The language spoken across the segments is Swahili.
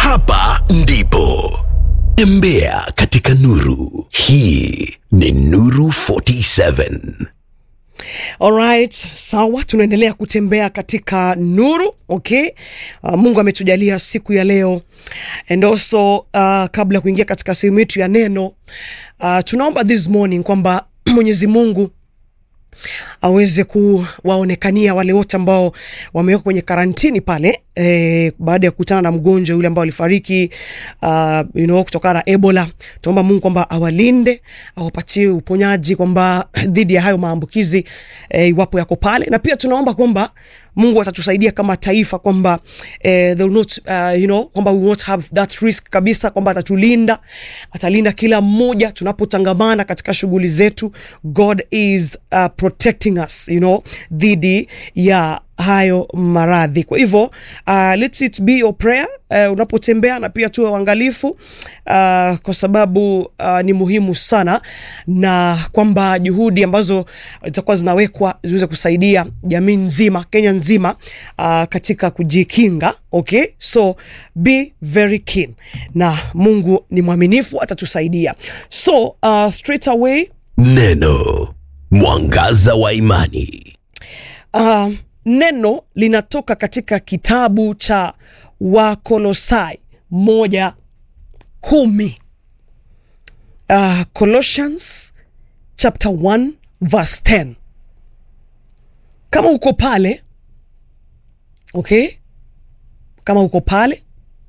Hapa ndipo tembea katika nuru. Hii ni Nuru 47. Alright, sawa, tunaendelea kutembea katika nuru. Okay, uh, Mungu ametujalia siku ya leo and also uh, kabla ya kuingia katika sehemu yetu ya neno uh, tunaomba this morning kwamba Mwenyezi Mungu aweze kuwaonekania wale wote ambao wamewekwa kwenye karantini pale eh, baada ya kukutana na mgonjwa yule ambao alifariki uh, you know, kutokana na Ebola. Tunaomba Mungu kwamba awalinde, awapatie uponyaji kwamba dhidi ya hayo maambukizi eh, iwapo yako pale, na pia tunaomba kwamba Mungu atatusaidia kama taifa kwamba eh, they will not, uh, you know, kwamba we will not have that risk kabisa, kwamba atatulinda, atalinda kila mmoja tunapotangamana katika shughuli zetu. God is uh, protecting us you know, dhidi ya hayo maradhi. Kwa hivyo uh, let it be your prayer uh, unapotembea, na pia tuwe uangalifu uh, kwa sababu uh, ni muhimu sana, na kwamba juhudi ambazo zitakuwa zinawekwa ziweze kusaidia jamii nzima, Kenya nzima uh, katika kujikinga. Okay, so be very keen, na Mungu ni mwaminifu, atatusaidia. So uh, straight away Neno mwangaza wa imani. uh, neno linatoka katika kitabu cha Wakolosai moja kumi uh, Colossians chapter 1 verse 10. Kama uko pale okay, kama uko pale,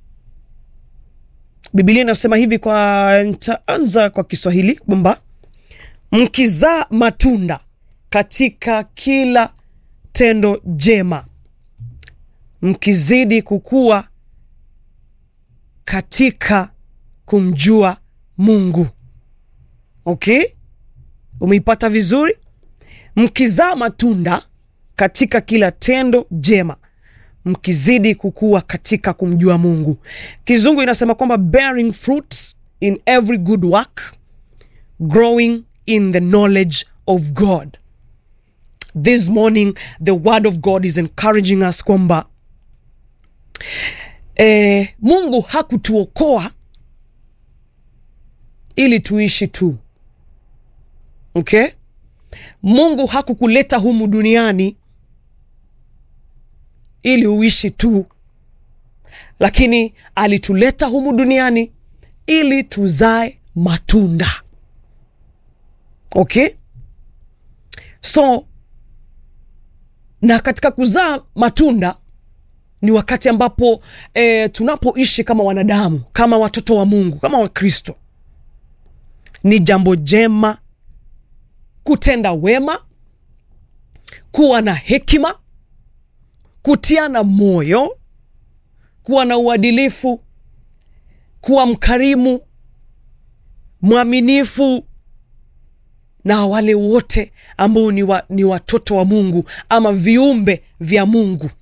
Biblia inasema hivi, kwa nitaanza kwa Kiswahili kwamba mkizaa matunda katika kila tendo jema, mkizidi kukua katika kumjua Mungu. Okay, umeipata vizuri? Mkizaa matunda katika kila tendo jema, mkizidi kukua katika kumjua Mungu. Kizungu inasema kwamba bearing fruit in every good work, growing in the knowledge of God. This morning the word of God is encouraging us kwamba eh, Mungu hakutuokoa ili tuishi tu. Okay? Mungu hakukuleta humu duniani ili uishi tu, lakini alituleta humu duniani ili tuzae matunda. Okay? So na katika kuzaa matunda ni wakati ambapo e, tunapoishi kama wanadamu, kama watoto wa Mungu, kama Wakristo, ni jambo jema kutenda wema, kuwa na hekima, kutiana moyo, kuwa na uadilifu, kuwa mkarimu, mwaminifu na wale wote ambao ni, wa, ni watoto wa Mungu ama viumbe vya Mungu.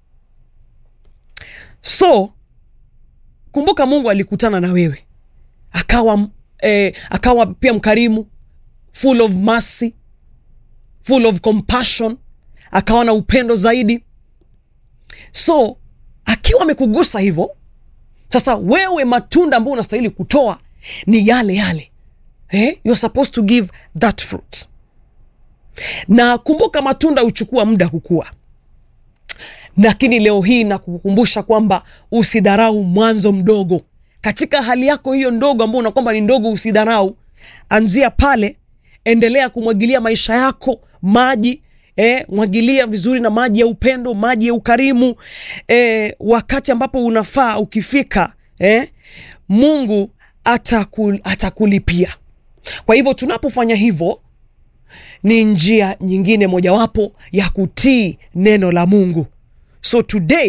So kumbuka, Mungu alikutana na wewe akawa, eh, akawa pia mkarimu, full of mercy, full of compassion, akawa na upendo zaidi. So akiwa amekugusa hivyo, sasa wewe matunda ambayo unastahili kutoa ni yale yale Eh, you're supposed to give that fruit. Na kumbuka matunda huchukua muda kukua, lakini leo hii nakukumbusha kwamba usidharau mwanzo mdogo katika hali yako hiyo ndogo ambayo una kwamba ni ndogo, usidharau. Anzia pale, endelea kumwagilia maisha yako maji eh, mwagilia vizuri na maji ya upendo, maji ya ukarimu eh, wakati ambapo unafaa ukifika, eh, Mungu atakul, atakulipia. Kwa hivyo tunapofanya hivyo ni njia nyingine mojawapo ya kutii neno la Mungu. So today